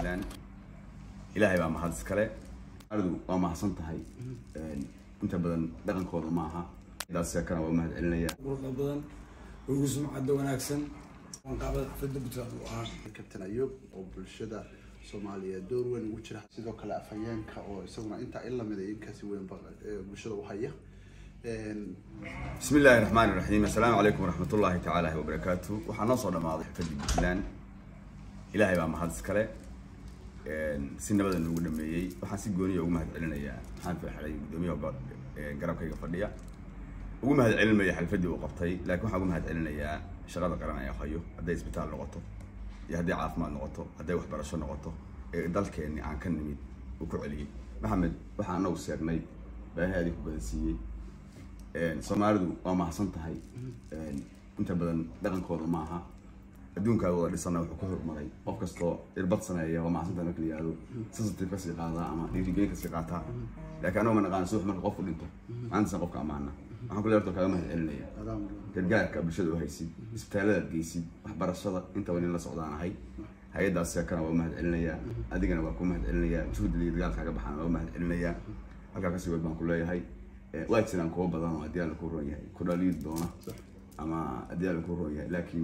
puntland ilaahay baa mahad iskale aridu waa mahadsan tahay inta badan dhaqankooda maaha daasakana waa mahad celinaya quruxda badan ugu sumcadda wanaagsan qaabada xafladda puntland uu ahaa kabtan ayub oo bulshada soomaaliyeed door weyn ugu jira sidoo kale afhayeenka oo isaguna intaa in lamid in kasi weyn bulshada u haya bismi illaahi raxmaani raxiim assalaamu calaykum waraxmat ullaahi tacaala wabarakaatu waxaa noo soo dhamaaday xafladii puntland ilaahay baa mahad iskale si nabada noogu dhameeyey waxaan si gooniya ugu mahad celinayaa maxaan farxalay guddoomiyaha garabkayga fadhiya ugu mahad celinmaya xalfadii uu qabtay laakiin waxaan ugu mahad celinayaa shaqada qaran ee hayo hadday isbitaal noqoto iyo hadday caafimaad noqoto hadday waxbarasho noqoto ee dalkeenni aan ka nimid uu ku celiyey maxamed waxaa anagu seegnay baahaadii ku badan siiyey soomaalidu waa mahadsan tahay inta badan dhaqankooda maaha adduunkaaga wada dhisana wuxuu ku hormaray qof kastoo irbad sameeya waa mahadsantahay marka la yihahdo sensitive kasii qaadaa ama dhiirigelin kasii qaataa laakiin anagu ma naqaan suux marka qofku dhinto maantasan qofka amaana waxaan kule horta kaaga mahad celinaya gargaarka bulshada u haysid isbitaalladaad geysid waxbarashada intaba nin la socdaan ahay hay-addaas seekana waa u mahad celinayaa adigana waa ku mahad celinayaa juhdiga iyo dagaalkaaga baxaan waa u mahad celinayaa halkaa kasii wad baan ku leeyahay waa jiraan kuwa badan oo haddii alla ku roon yahay ku dhaliid doona ama haddii alla ku roon yahay laakiin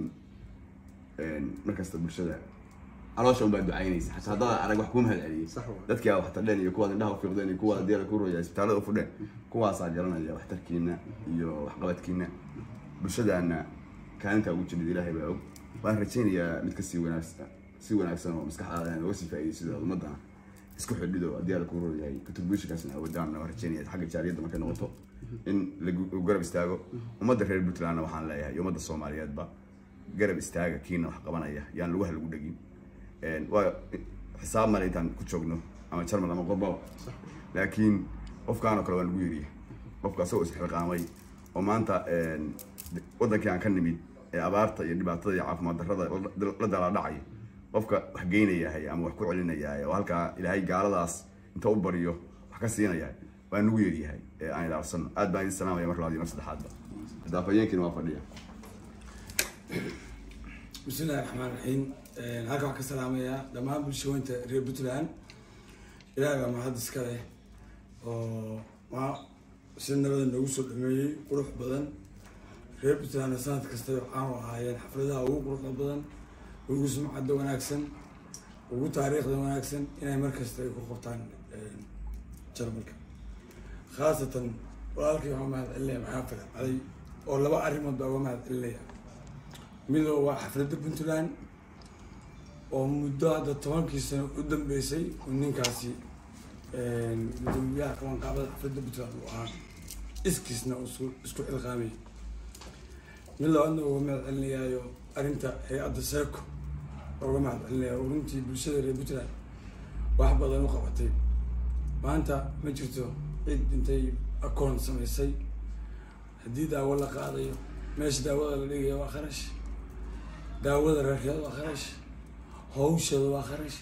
markasta bulshada caloosha unbaa ducaynaysa xataa haddaad arag wax kuu mahad celiyey dadkii aa wax tardheen iyo kuwaad indhaha ufiiqdeen iyo kuwaad haddii alla ku roon yahay isbitaallada ufudheen kuwaasaa garanaya waxtarkiina iyo waxqabadkiina bulshadaana kaalintaa ugu jirid ilaahay baa og waan rajaynayaa mid kasii wanaagsan si wanaagsan oo maskaxdaada aan uga sii faa'iidaysid oo ummadana isku xidhido haddii alla ku roon yahay contributionkaasna awoodaan waan rajaynaya xagga jaariyadda markay noqoto in lagu garab istaago ummadda reer puntlandna waxaan leeyahay iyo ummadda soomaaliyeedba garab istaaga kiina wax qabanaya yaan lugaha lagu dhegin waa xisaab male intaan ku joogno ama jarmal ama qorbaba laakiin qofkaan oo kale waa lagu yeriya qofka asagoo isxilqaamay oo maanta wadankii aan ka nimid ee abaarta iyo dhibaatada iyo caafimaad darrada la dalaadhacaya qofka wax geynayahay ama wax ku celinayahay oo halkaa ilaahay gaaladaas inta u baryo wax ka siinayahay waa nagu yeeryahay ee aan ilaalsano aad baan idin salaamaya mar labaad iyo mar saddexaadba daafayeenkiina waa fadhiya bismi illahi raxmaan raxiim halka waxaan ka salaamayaa dhammaan bulshaweynta reer puntland ilaahay baa mahad iska leh oo ma si nabada noogu soo dhameeyey qurux badan reer puntlandna sanad kasta waxaanu ahaayeen xafladaha ugu quruxda badan ugu sumcadda wanaagsan ugu taariikhda wanaagsan inay markasta ay ku qabtaan jarmalka khaasatan walaalkii waxaa mahad celinaya maxaa farxaday oo laba arrimood baa uga mahad celinaya midoo waa xafladda puntland oo muddo hadda tobankii sano u dambeysay uu ninkaasi gudoomiyaha qabanqaabada xafladda puntland uu ahaa iskiisna isku isku xilqaamay mid labaadna uga mahad celinayaayo arrinta hay-adda seeko uga mahad celinaya oo runtii bulshada reer puntland wax badan u qabatay maanta ma jirto cid intay akoon samaysay haddii daawo la qaadayo meesha daawada la dhigaya waa kharash daawada reerkeeda waa kharash hawsheeda waa kharash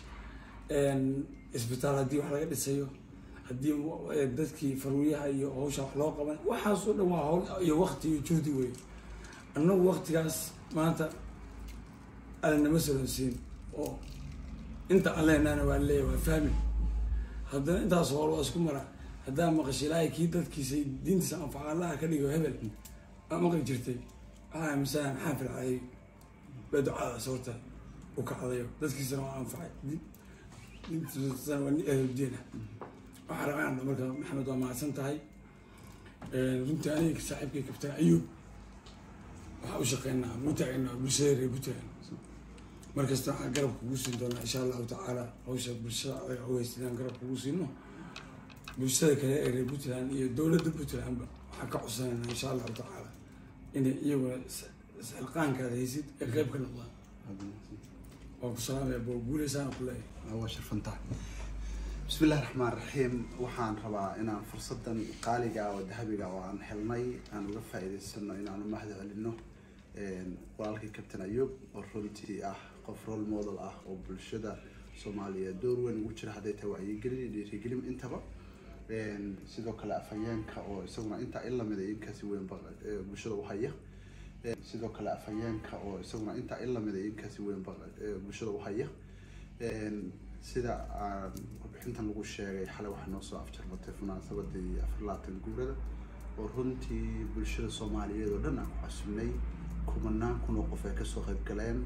isbitaal haddii wax laga dhisayo haddii dadkii farwiyaha iyo hawsha wax loo qaban waxaas oo dhan waa hawl iyo wakti iyo juhdi wey annagu waktigaas maanta alanama solonsiin oo inta aan leenaana waa leeyahy waa fahmi haddana intaas hool waa isku mara haddaa maqasha ilaahay kii dadkiisa diintiisa anfaca allaha ka dhigo hebel aa maqli jirtay waxaa aaminsanaa maxaa fircayay baa ducadaas horta u kacdayo dadkiisana waa anfacay diintiisana waa ahludiina waxaa rabaan marka maxamed waa mahadsan tahay runtii aniga saaxiibkay kabtan ayuub waxaa u shaqeynaa u taageynaa bulshada reer puntland markasta waxaan garab kugu siin doonaa insha allahu tacaala hawsha bulshada adaga ogeysa inaan garab kugu siino bulshada kale ee reer puntland iyo dowladda puntlandba waxaan ka codsanayna insha allahu tacaala inay iyaguna isxilqaankaad haysid ee qeyb ka noqdaan waan ku salaamaya bo guuleysaan ku leeyahay waa sharfantahay bismi illahi raxmaan raxiim waxaan rabaa inaan fursadan qaaliga oo dahabiga oo aan helnay aan uga faa'iidaysano inaan u mahad celino walaalkii kabtan ayub oo runtii ah qof role model ah oo bulshada soomaaliyeed door weyn ugu jira hadday tahay wacyigelin iyo dhiirigelin intaba sidoo kale afhayeenka oo isaguna intaa in lamid in kasi weyn bulshada u haya sidoo kale afhayeenka oo isaguna intaa in lamid in kasi weyn bulshada u haya sida aan warbixintan lagu sheegay xalay waxaa noo soo afjarmatay munaasabadii afar labaatan guurada oo runtii bulshada soomaaliyeed oo dhan aan ku casunnay kumanaan kun oo qof ay kasoo qayb galeen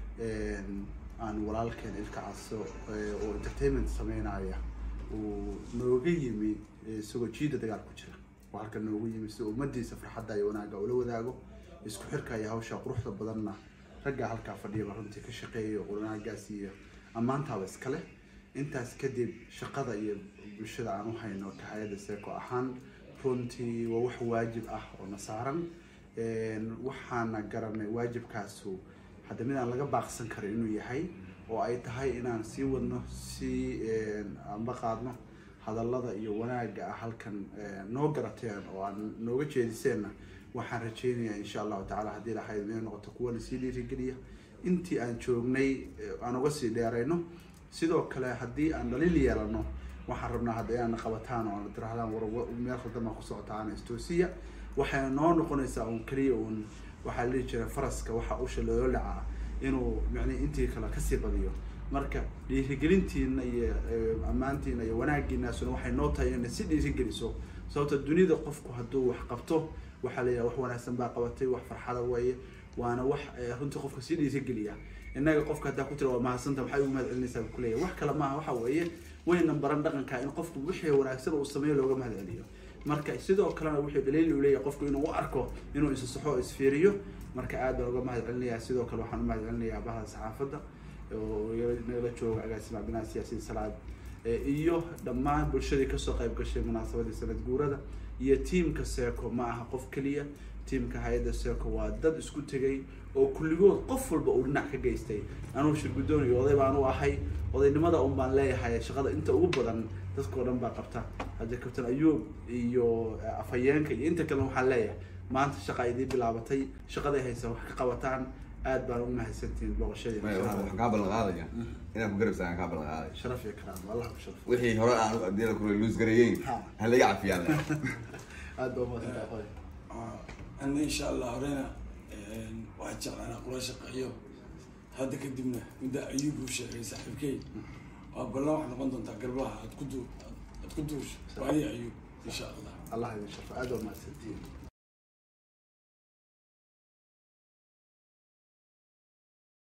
aan walaalkeen ilka caso oo entertainment sameynaya uu nooga yimi isagoo jiida dagaal ku jira oo halka noogu yimi si ummadiisa farxadda iyo wanaagga ula wadaago isku xirka iyo hawsha quruxda badanna ragga halkaa fadhiyaba runtii ka shaqeeya wanaagaas iyo ammaantaaba iskale intaas kadib shaqada iyo bulshada aan u hayno ka hay-adda seeko ahaan runtii waa wax waajib ah oo na saaran waxaana garanay waajibkaasu hadda mid aan laga baaqsan karin inuu yahay oo ay tahay inaan sii wadno sii amba qaadno hadallada iyo wanaagga ah halkan noo garateen oo aan nooga jeediseenna waxaan rajeynayaa insha allahu tacala haddii lahayd inay noqoto kuwana sii dhiirigeliya intii aan joognay aan uga sii dheerayno sidoo kale haddii aan dhaliil yeelano waxaan rabnaa hadda inaana qabataan oo tirahdaan war meel khaldama ku socotaan istoosiya waxay noo noqonaysaa uun keliya uun waxaa la dhihi jiray faraska waxa usha loola dhacaa inuu micnii intii kale kasii badiyo marka dhiirigelintiina iyo ammaantiina iyo wanaagiinaasuna waxay noo tahay inay si dhiirigeliso sababta dunida qofku hadduu wax qabto waxaa la yidhaha wax wanaagsan baa qabatay wax farxada weeye waana wax runtii qofka sii dhiirigeliya innaga qofka haddaa ku tira waa mahadsanta maxay ugu mahad celinaysaa buu kuleeyahay wax kale maaha waxa weeye waynan baran dhaqanka in qofku wixii wanaagsan uu sameeyo looga mahad celiyo marka sidoo kalena wuxuu dhaliil u leeyahay qofku inuu u arko inuu isa saxo oo isfiiriyo marka aad baan uga mahad celinayaa sidoo kale waxaan u mahad celinayaa bahda saxaafadda oo nagala jooga agaasima binaa siyaasiin salaad iyo dhammaan bulshadii kasoo qayb gashay munaasabadii sanad guurada iyo tiamka seco ma aha qof keliya tiamka hay-adda seco waa dad isku tegay oo kulligood qof walba uu dhinac ka geystay anugu shirguddoon iyo oday baan u ahay odaynimada un baan leeyahay shaqada inta ugu badan dadkao dhan baa qabta hadda kabtan ayuub iyo afhayeenka iyo inta kalena waxaan leeyahay maanta shaqa idii bilaabatay shaqaday haysa wax ka qabataan aad baan ugu mahadsantihiin booqashadii waxaan kaa ballan qaadaya inaan ku garabsa aan kaa ballan qaadaya sharaf iyo karaamo allah ku sharaf wixii hore aan adiyada kule luus gareeyeyn Ha. ha laga cafiyaan aad baa umahadsantaa qoy ana insha allah horena waxaa jeclaan inaan kula shaqeeyo hadda kadibna midda ayuub uu sheegay saaxiibkey waa ballan waxay noqon doontaa garbaha aad ku du aad ku duusho waadi ayuub insha allah allah idin sharfo aad baa umahadsantihiin